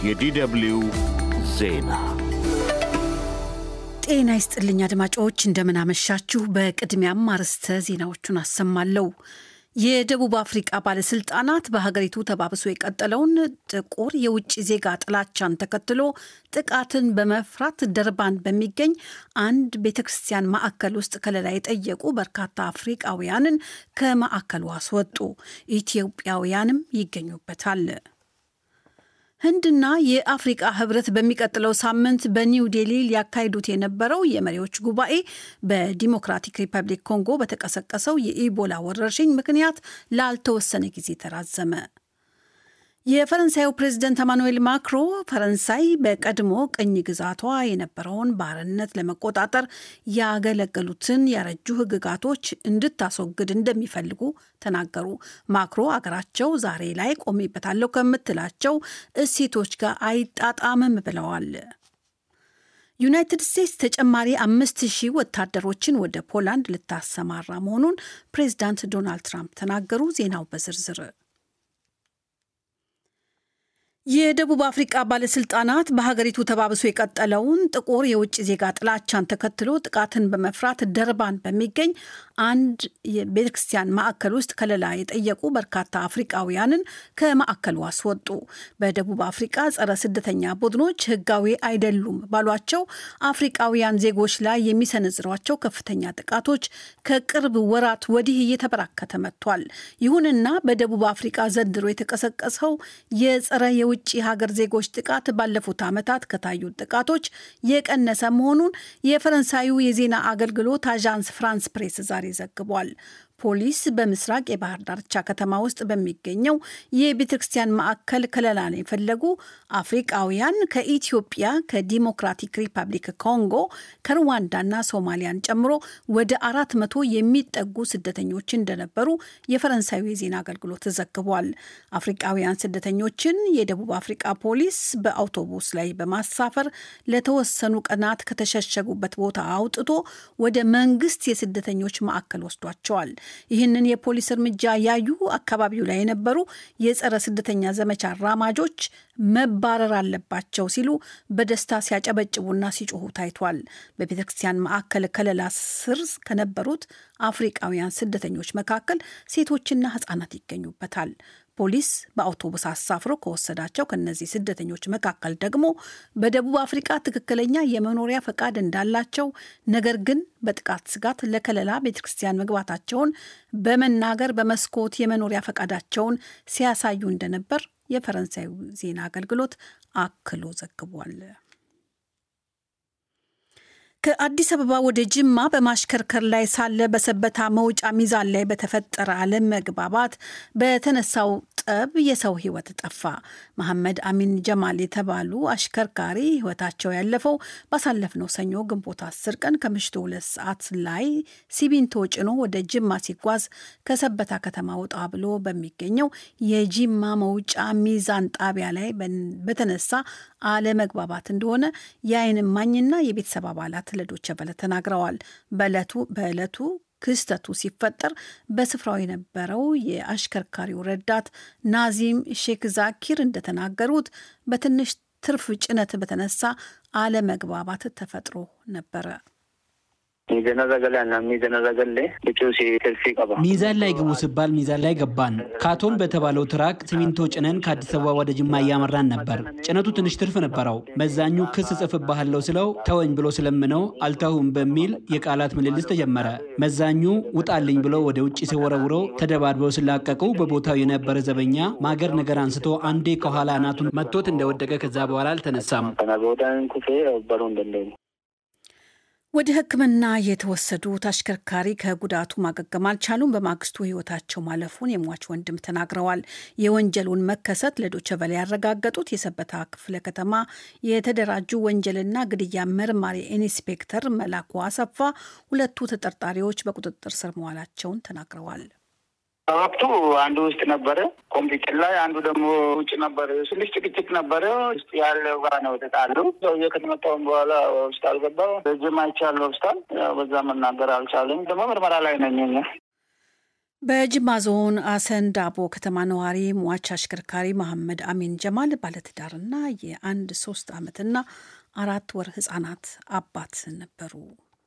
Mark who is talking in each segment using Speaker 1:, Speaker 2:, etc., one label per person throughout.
Speaker 1: የዲደብልዩ ዜና
Speaker 2: ጤና ይስጥልኝ አድማጮች፣ እንደምናመሻችሁ። በቅድሚያም አርዕስተ ዜናዎቹን አሰማለሁ። የደቡብ አፍሪቃ ባለስልጣናት በሀገሪቱ ተባብሶ የቀጠለውን ጥቁር የውጭ ዜጋ ጥላቻን ተከትሎ ጥቃትን በመፍራት ደርባን በሚገኝ አንድ ቤተ ክርስቲያን ማዕከል ውስጥ ከለላ የጠየቁ በርካታ አፍሪቃውያንን ከማዕከሉ አስወጡ። ኢትዮጵያውያንም ይገኙበታል። ህንድና የአፍሪቃ ህብረት በሚቀጥለው ሳምንት በኒው ዴሊ ሊያካሂዱት የነበረው የመሪዎች ጉባኤ በዲሞክራቲክ ሪፐብሊክ ኮንጎ በተቀሰቀሰው የኢቦላ ወረርሽኝ ምክንያት ላልተወሰነ ጊዜ ተራዘመ። የፈረንሳዩ ፕሬዝደንት ኤማኑኤል ማክሮ ፈረንሳይ በቀድሞ ቅኝ ግዛቷ የነበረውን ባርነት ለመቆጣጠር ያገለገሉትን ያረጁ ህግጋቶች እንድታስወግድ እንደሚፈልጉ ተናገሩ። ማክሮ አገራቸው ዛሬ ላይ ቆሜበታለሁ ከምትላቸው እሴቶች ጋር አይጣጣምም ብለዋል። ዩናይትድ ስቴትስ ተጨማሪ አምስት ሺህ ወታደሮችን ወደ ፖላንድ ልታሰማራ መሆኑን ፕሬዝዳንት ዶናልድ ትራምፕ ተናገሩ። ዜናው በዝርዝር የደቡብ አፍሪቃ ባለስልጣናት በሀገሪቱ ተባብሶ የቀጠለውን ጥቁር የውጭ ዜጋ ጥላቻን ተከትሎ ጥቃትን በመፍራት ደርባን በሚገኝ አንድ የቤተክርስቲያን ማዕከል ውስጥ ከለላ የጠየቁ በርካታ አፍሪቃውያንን ከማዕከሉ አስወጡ። በደቡብ አፍሪቃ ጸረ ስደተኛ ቡድኖች ህጋዊ አይደሉም ባሏቸው አፍሪቃውያን ዜጎች ላይ የሚሰነዝሯቸው ከፍተኛ ጥቃቶች ከቅርብ ወራት ወዲህ እየተበራከተ መጥቷል። ይሁንና በደቡብ አፍሪቃ ዘንድሮ የተቀሰቀሰው የጸረ የውጭ ሀገር ዜጎች ጥቃት ባለፉት ዓመታት ከታዩት ጥቃቶች የቀነሰ መሆኑን የፈረንሳዩ የዜና አገልግሎት አዣንስ ፍራንስ ፕሬስ ዛሬ ዘግቧል። ፖሊስ በምስራቅ የባህር ዳርቻ ከተማ ውስጥ በሚገኘው የቤተ ክርስቲያን ማዕከል ከለላን የፈለጉ አፍሪቃውያን ከኢትዮጵያ፣ ከዲሞክራቲክ ሪፐብሊክ ኮንጎ፣ ከሩዋንዳና ሶማሊያን ጨምሮ ወደ አራት መቶ የሚጠጉ ስደተኞች እንደነበሩ የፈረንሳዩ የዜና አገልግሎት ዘግቧል። አፍሪቃውያን ስደተኞችን የደቡብ አፍሪቃ ፖሊስ በአውቶቡስ ላይ በማሳፈር ለተወሰኑ ቀናት ከተሸሸጉበት ቦታ አውጥቶ ወደ መንግስት የስደተኞች ማዕከል ወስዷቸዋል። ይህንን የፖሊስ እርምጃ ያዩ አካባቢው ላይ የነበሩ የጸረ ስደተኛ ዘመቻ አራማጆች መባረር አለባቸው ሲሉ በደስታ ሲያጨበጭቡና ሲጮሁ ታይቷል። በቤተ ክርስቲያን ማዕከል ከለላ ስር ከነበሩት አፍሪቃውያን ስደተኞች መካከል ሴቶችና ሕጻናት ይገኙበታል። ፖሊስ በአውቶቡስ አሳፍሮ ከወሰዳቸው ከነዚህ ስደተኞች መካከል ደግሞ በደቡብ አፍሪቃ ትክክለኛ የመኖሪያ ፈቃድ እንዳላቸው ነገር ግን በጥቃት ስጋት ለከለላ ቤተ ክርስቲያን መግባታቸውን በመናገር በመስኮት የመኖሪያ ፈቃዳቸውን ሲያሳዩ እንደነበር የፈረንሳዩ ዜና አገልግሎት አክሎ ዘግቧል። ከአዲስ አበባ ወደ ጅማ በማሽከርከር ላይ ሳለ በሰበታ መውጫ ሚዛን ላይ በተፈጠረ አለመግባባት በተነሳው ጠብ የሰው ሕይወት ጠፋ። መሐመድ አሚን ጀማል የተባሉ አሽከርካሪ ሕይወታቸው ያለፈው ባሳለፍነው ሰኞ ግንቦት አስር ቀን ከምሽቱ ሁለት ሰዓት ላይ ሲሚንቶ ጭኖ ወደ ጅማ ሲጓዝ ከሰበታ ከተማ ወጣ ብሎ በሚገኘው የጂማ መውጫ ሚዛን ጣቢያ ላይ በተነሳ አለመግባባት እንደሆነ የዓይን እማኝና የቤተሰብ አባላት ለዶቼ ቬለ ተናግረዋል። በዕለቱ በዕለቱ ክስተቱ ሲፈጠር በስፍራው የነበረው የአሽከርካሪው ረዳት ናዚም ሼክ ዛኪር እንደተናገሩት በትንሽ ትርፍ ጭነት በተነሳ አለመግባባት ተፈጥሮ ነበረ።
Speaker 3: ሚዛን ላይ ግቡ ሲባል ሚዛን ላይ ገባን። ካቶን በተባለው ትራክ ሲሚንቶ ጭነን ከአዲስ አበባ ወደ ጅማ እያመራን ነበር። ጭነቱ ትንሽ ትርፍ ነበረው። መዛኙ ክስ ጽፍብሃለሁ ስለው ተወኝ ብሎ ስለምነው አልተውም በሚል የቃላት ምልልስ ተጀመረ። መዛኙ ውጣልኝ ብሎ ወደ ውጭ ሲወረውረው ተደባድበው ሲላቀቁ በቦታው የነበረ ዘበኛ ማገር ነገር አንስቶ አንዴ ከኋላ አናቱን መቶት እንደወደቀ ከዛ በኋላ አልተነሳም።
Speaker 2: ወደ ሕክምና የተወሰዱት አሽከርካሪ ከጉዳቱ ማገገም አልቻሉም። በማግስቱ ሕይወታቸው ማለፉን የሟች ወንድም ተናግረዋል። የወንጀሉን መከሰት ለዶቼ ቬለ ያረጋገጡት የሰበታ ክፍለ ከተማ የተደራጁ ወንጀልና ግድያ መርማሪ ኢንስፔክተር መላኩ አሰፋ ሁለቱ ተጠርጣሪዎች በቁጥጥር ስር መዋላቸውን ተናግረዋል።
Speaker 4: ወቅቱ አንዱ ውስጥ ነበረ ኮምፒውተር ላይ፣ አንዱ ደግሞ ውጭ ነበረ። ትንሽ ጭቅጭቅ ነበረ። ውስጥ ያለው ጋር ነው የተጣሉ። ሰውዬ ከተመጣውን በኋላ ሆስፒታል ገባ። በጅም አይቻለሁ ሆስፒታል። በዛ መናገር አልቻለም። ደግሞ ምርመራ ላይ ነኝ።
Speaker 2: በጅማ ዞን አሰንዳቦ ከተማ ነዋሪ ሟች አሽከርካሪ መሐመድ አሚን ጀማል ባለትዳርና የአንድ ሶስት ዓመትና አራት ወር ህጻናት አባት ነበሩ።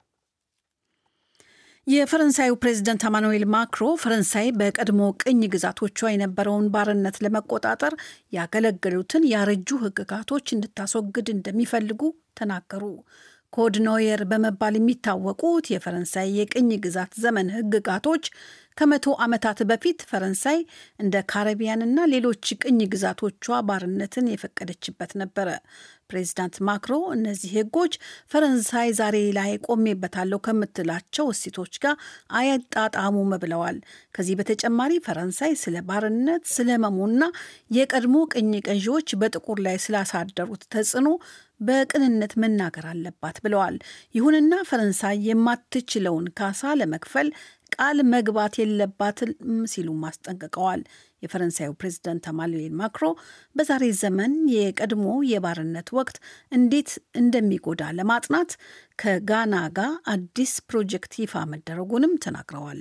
Speaker 2: የፈረንሳዩ ፕሬዝደንት አማኑኤል ማክሮ ፈረንሳይ በቀድሞ ቅኝ ግዛቶቿ የነበረውን ባርነት ለመቆጣጠር ያገለገሉትን ያረጁ ህግጋቶች እንድታስወግድ እንደሚፈልጉ ተናገሩ። ኮድ ኖየር በመባል የሚታወቁት የፈረንሳይ የቅኝ ግዛት ዘመን ህግጋቶች ከመቶ ዓመታት በፊት ፈረንሳይ እንደ ካረቢያንና ሌሎች ቅኝ ግዛቶቿ ባርነትን የፈቀደችበት ነበረ። ፕሬዚዳንት ማክሮ እነዚህ ህጎች ፈረንሳይ ዛሬ ላይ ቆሜበታለሁ ከምትላቸው እሴቶች ጋር አያጣጣሙም ብለዋል። ከዚህ በተጨማሪ ፈረንሳይ ስለ ባርነት፣ ስለ መሙና የቀድሞ ቅኝ ገዢዎች በጥቁር ላይ ስላሳደሩት ተጽዕኖ በቅንነት መናገር አለባት ብለዋል። ይሁንና ፈረንሳይ የማትችለውን ካሳ ለመክፈል ቃል መግባት የለባትም ሲሉም አስጠንቅቀዋል። የፈረንሳዩ ፕሬዝዳንት አማኑኤል ማክሮ በዛሬ ዘመን የቀድሞ የባርነት ወቅት እንዴት እንደሚጎዳ ለማጥናት ከጋና ጋር አዲስ ፕሮጀክት ይፋ መደረጉንም ተናግረዋል።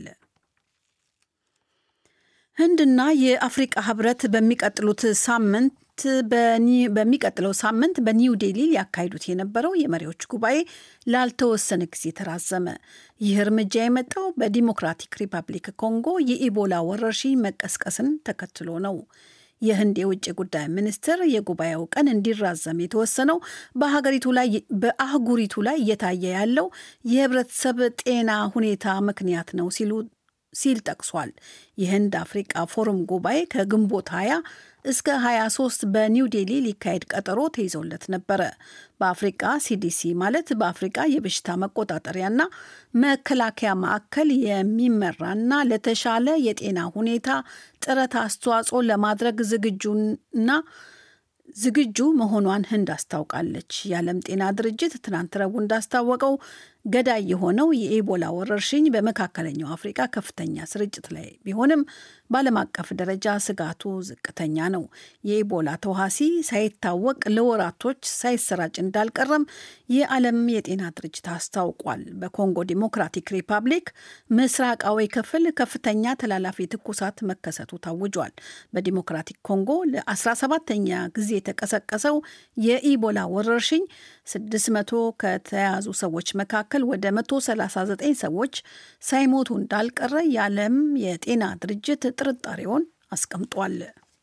Speaker 2: ህንድና የአፍሪቃ ህብረት በሚቀጥሉት ሳምንት በሚቀጥለው ሳምንት በኒው ዴሊ ሊያካሂዱት የነበረው የመሪዎች ጉባኤ ላልተወሰነ ጊዜ ተራዘመ። ይህ እርምጃ የመጣው በዲሞክራቲክ ሪፐብሊክ ኮንጎ የኢቦላ ወረርሽኝ መቀስቀስን ተከትሎ ነው። የህንድ የውጭ ጉዳይ ሚኒስትር የጉባኤው ቀን እንዲራዘም የተወሰነው በሀገሪቱ ላይ በአህጉሪቱ ላይ እየታየ ያለው የህብረተሰብ ጤና ሁኔታ ምክንያት ነው ሲሉ ሲል ጠቅሷል። የህንድ አፍሪቃ ፎረም ጉባኤ ከግንቦት 20 እስከ 23 በኒው ዴሊ ሊካሄድ ቀጠሮ ተይዞለት ነበረ። በአፍሪቃ ሲዲሲ ማለት በአፍሪቃ የበሽታ መቆጣጠሪያና መከላከያ ማዕከል የሚመራና ለተሻለ የጤና ሁኔታ ጥረት አስተዋጽኦ ለማድረግ ዝግጁና ዝግጁ መሆኗን ህንድ አስታውቃለች። የዓለም ጤና ድርጅት ትናንት ረቡዕ እንዳስታወቀው ገዳይ የሆነው የኢቦላ ወረርሽኝ በመካከለኛው አፍሪቃ ከፍተኛ ስርጭት ላይ ቢሆንም በዓለም አቀፍ ደረጃ ስጋቱ ዝቅተኛ ነው። የኢቦላ ተዋሲ ሳይታወቅ ለወራቶች ሳይሰራጭ እንዳልቀረም የዓለም የጤና ድርጅት አስታውቋል። በኮንጎ ዲሞክራቲክ ሪፐብሊክ ምስራቃዊ ክፍል ከፍተኛ ተላላፊ ትኩሳት መከሰቱ ታውጇል። በዲሞክራቲክ ኮንጎ ለ17ተኛ ጊዜ የተቀሰቀሰው የኢቦላ ወረርሽኝ 600 ከተያዙ ሰዎች መካከል ወደ 139 ሰዎች ሳይሞቱ እንዳልቀረ የዓለም የጤና ድርጅት ጥርጣሬውን አስቀምጧል።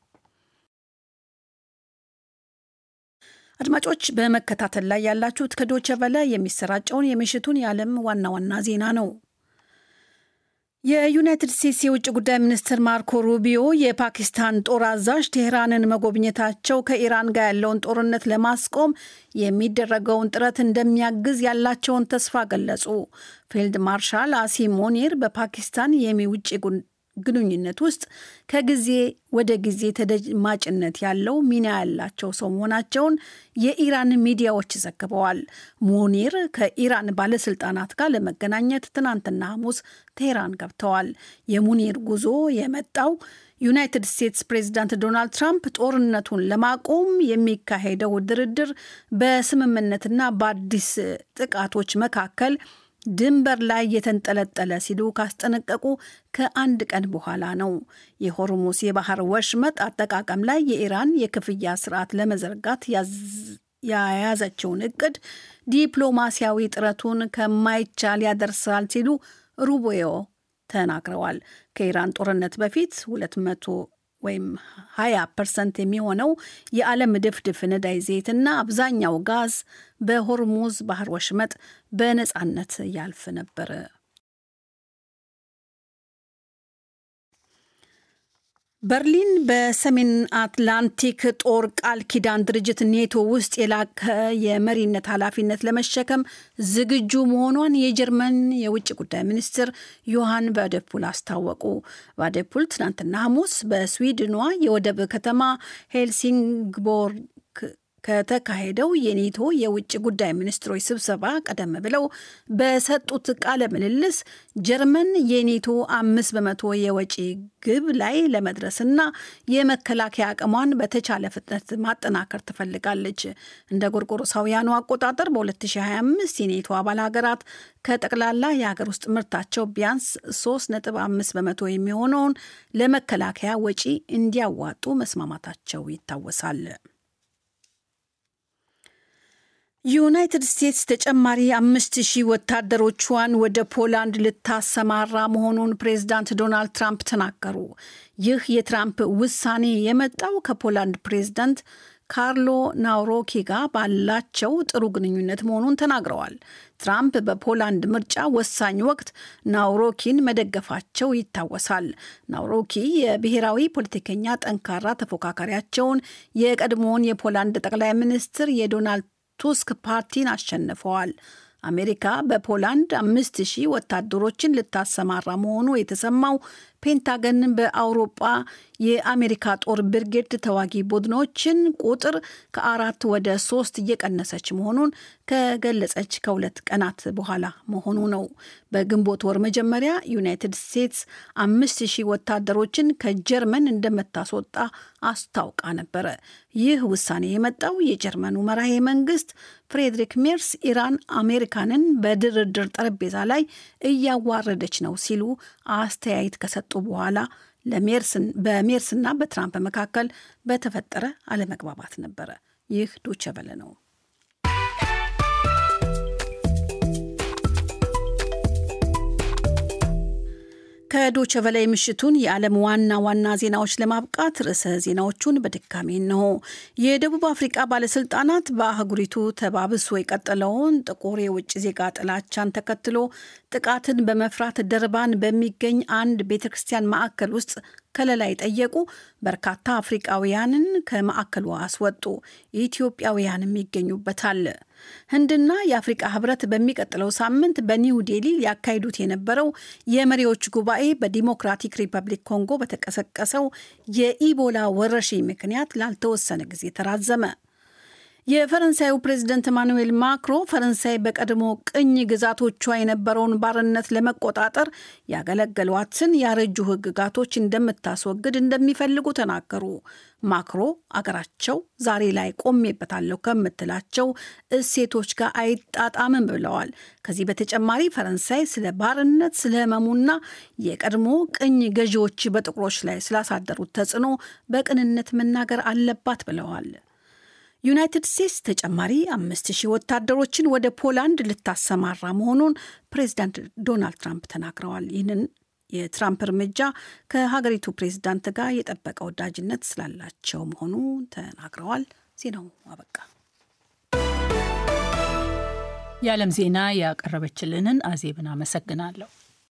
Speaker 2: አድማጮች በመከታተል ላይ ያላችሁት ከዶቸ ቨለ የሚሰራጨውን የምሽቱን የዓለም ዋና ዋና ዜና ነው። የዩናይትድ ስቴትስ የውጭ ጉዳይ ሚኒስትር ማርኮ ሩቢዮ የፓኪስታን ጦር አዛዥ ቴህራንን መጎብኘታቸው ከኢራን ጋር ያለውን ጦርነት ለማስቆም የሚደረገውን ጥረት እንደሚያግዝ ያላቸውን ተስፋ ገለጹ። ፊልድ ማርሻል አሲም ሞኒር በፓኪስታን የውጭ ግንኙነት ውስጥ ከጊዜ ወደ ጊዜ ተደማጭነት ያለው ሚና ያላቸው ሰው መሆናቸውን የኢራን ሚዲያዎች ዘግበዋል። ሙኒር ከኢራን ባለስልጣናት ጋር ለመገናኘት ትናንትና ሐሙስ ቴህራን ገብተዋል። የሙኒር ጉዞ የመጣው ዩናይትድ ስቴትስ ፕሬዚዳንት ዶናልድ ትራምፕ ጦርነቱን ለማቆም የሚካሄደው ድርድር በስምምነትና በአዲስ ጥቃቶች መካከል ድንበር ላይ የተንጠለጠለ ሲሉ ካስጠነቀቁ ከአንድ ቀን በኋላ ነው። የሆርሙስ የባህር ወሽመጥ አጠቃቀም ላይ የኢራን የክፍያ ስርዓት ለመዘርጋት የያዘችውን እቅድ ዲፕሎማሲያዊ ጥረቱን ከማይቻል ያደርሳል ሲሉ ሩቢዮ ተናግረዋል። ከኢራን ጦርነት በፊት 200 ወይም 20 ፐርሰንት የሚሆነው የዓለም ድፍድፍ ነዳጅ ዘይትና አብዛኛው ጋዝ በሆርሙዝ ባህር ወሽመጥ በነፃነት ያልፍ ነበር። በርሊን በሰሜን አትላንቲክ ጦር ቃል ኪዳን ድርጅት ኔቶ ውስጥ የላቀ የመሪነት ኃላፊነት ለመሸከም ዝግጁ መሆኗን የጀርመን የውጭ ጉዳይ ሚኒስትር ዮሐን ቫደፑል አስታወቁ። ቫደፑል ትናንትና ሐሙስ በስዊድኗ የወደብ ከተማ ሄልሲንግቦርግ ከተካሄደው የኔቶ የውጭ ጉዳይ ሚኒስትሮች ስብሰባ ቀደም ብለው በሰጡት ቃለ ምልልስ ጀርመን የኔቶ አምስት በመቶ የወጪ ግብ ላይ ለመድረስና የመከላከያ አቅሟን በተቻለ ፍጥነት ማጠናከር ትፈልጋለች። እንደ ጎርጎሮሳውያኑ አቆጣጠር በ2025 የኔቶ አባል ሀገራት ከጠቅላላ የሀገር ውስጥ ምርታቸው ቢያንስ 3.5 በመቶ የሚሆነውን ለመከላከያ ወጪ እንዲያዋጡ መስማማታቸው ይታወሳል። ዩናይትድ ስቴትስ ተጨማሪ አምስት ሺህ ወታደሮቿን ወደ ፖላንድ ልታሰማራ መሆኑን ፕሬዝዳንት ዶናልድ ትራምፕ ተናገሩ። ይህ የትራምፕ ውሳኔ የመጣው ከፖላንድ ፕሬዝዳንት ካርሎ ናውሮኪ ጋር ባላቸው ጥሩ ግንኙነት መሆኑን ተናግረዋል። ትራምፕ በፖላንድ ምርጫ ወሳኝ ወቅት ናውሮኪን መደገፋቸው ይታወሳል። ናውሮኪ የብሔራዊ ፖለቲከኛ ጠንካራ ተፎካካሪያቸውን የቀድሞውን የፖላንድ ጠቅላይ ሚኒስትር የዶናልድ ቱስክ ፓርቲን አሸንፈዋል። አሜሪካ በፖላንድ አምስት ሺህ ወታደሮችን ልታሰማራ መሆኑ የተሰማው ፔንታገን በአውሮጳ የአሜሪካ ጦር ብርጌድ ተዋጊ ቡድኖችን ቁጥር ከአራት ወደ ሶስት እየቀነሰች መሆኑን ከገለጸች ከሁለት ቀናት በኋላ መሆኑ ነው። በግንቦት ወር መጀመሪያ ዩናይትድ ስቴትስ አምስት ሺህ ወታደሮችን ከጀርመን እንደምታስወጣ አስታውቃ ነበረ። ይህ ውሳኔ የመጣው የጀርመኑ መራሄ መንግስት ፍሬድሪክ ሜርስ ኢራን አሜሪካንን በድርድር ጠረጴዛ ላይ እያዋረደች ነው ሲሉ አስተያየት ከሰጡ በኋላ በሜርስና በትራምፕ መካከል በተፈጠረ አለመግባባት ነበረ። ይህ ዶቼ ቬለ ነው። ከዶቸ በላይ ምሽቱን የዓለም ዋና ዋና ዜናዎች ለማብቃት ርዕሰ ዜናዎቹን በድጋሚ ነው። የደቡብ አፍሪቃ ባለስልጣናት በአህጉሪቱ ተባብሶ የቀጠለውን ጥቁር የውጭ ዜጋ ጥላቻን ተከትሎ ጥቃትን በመፍራት ደርባን በሚገኝ አንድ ቤተ ክርስቲያን ማዕከል ውስጥ ከለላ የጠየቁ በርካታ አፍሪቃውያንን ከማዕከሉ አስወጡ። ኢትዮጵያውያንም ይገኙበታል። ህንድና የአፍሪቃ ህብረት በሚቀጥለው ሳምንት በኒው ዴሊ ሊያካሂዱት የነበረው የመሪዎች ጉባኤ በዲሞክራቲክ ሪፐብሊክ ኮንጎ በተቀሰቀሰው የኢቦላ ወረርሽኝ ምክንያት ላልተወሰነ ጊዜ ተራዘመ። የፈረንሳዩ ፕሬዝደንት ኢማኑዌል ማክሮ ፈረንሳይ በቀድሞ ቅኝ ግዛቶቿ የነበረውን ባርነት ለመቆጣጠር ያገለገሏትን ያረጁ ህግጋቶች እንደምታስወግድ እንደሚፈልጉ ተናገሩ። ማክሮ አገራቸው ዛሬ ላይ ቆሜበታለሁ ከምትላቸው እሴቶች ጋር አይጣጣምም ብለዋል። ከዚህ በተጨማሪ ፈረንሳይ ስለ ባርነት፣ ስለ ህመሙና የቀድሞ ቅኝ ገዢዎች በጥቁሮች ላይ ስላሳደሩት ተጽዕኖ በቅንነት መናገር አለባት ብለዋል። ዩናይትድ ስቴትስ ተጨማሪ አምስት ሺህ ወታደሮችን ወደ ፖላንድ ልታሰማራ መሆኑን ፕሬዚዳንት ዶናልድ ትራምፕ ተናግረዋል። ይህንን የትራምፕ እርምጃ ከሀገሪቱ ፕሬዚዳንት ጋር የጠበቀ ወዳጅነት ስላላቸው መሆኑ ተናግረዋል። ዜናው አበቃ።
Speaker 5: የዓለም ዜና ያቀረበችልንን አዜብን አመሰግናለሁ።